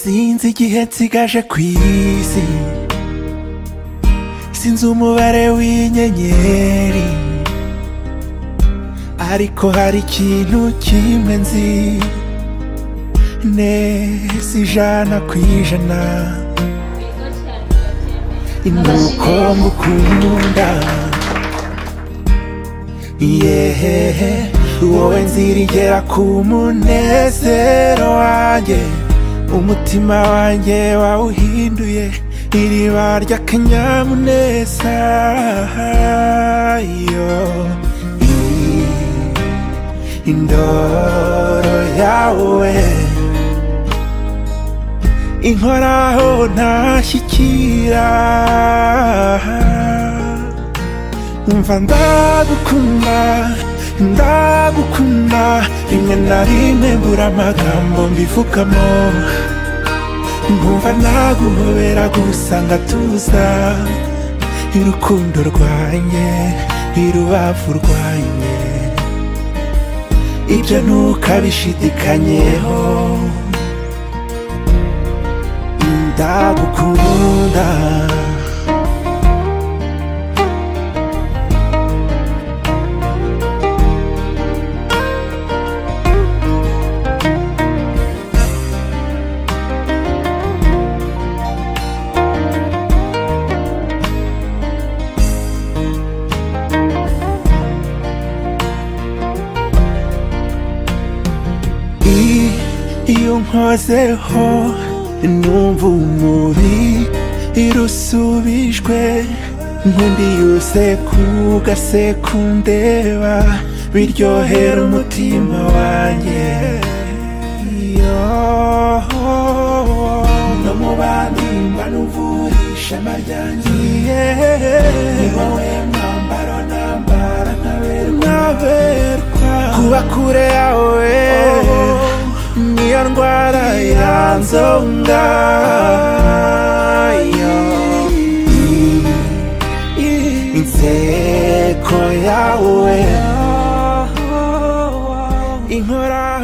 sinzi igihe nsigaje ku isi sinzi umubare w'inyenyeri ariko hari ikintu kimwe nzi neza ijana ku ijana nuko ngukunda yehehe wowe nzirigera ku munezero wanjye umutima wanjye wawuhinduye iriba ry'akanyamuneza yo I- indoro yawe inkoraho ntashyikira umva ndagukunda ndagukunda rimwe na rimwe mbura amagambo mbivugamo nkumva naguhobera gusa ngatuza irukundo rwanjye irubavu rwanjye ibyo ntukabishidikanyeho ndagukunda I- iyo nkozeho numva umubi irusubijwe nkundi yose ku gasekundeba biryohera umutima wanjye Yo. no mu bandi mba n'uvura ishema ryanjye ni wowe mwambaro nambara nkaberwa kuba kure yawe niyo ndwara yanzonga yo. I- inseko yawe inkorano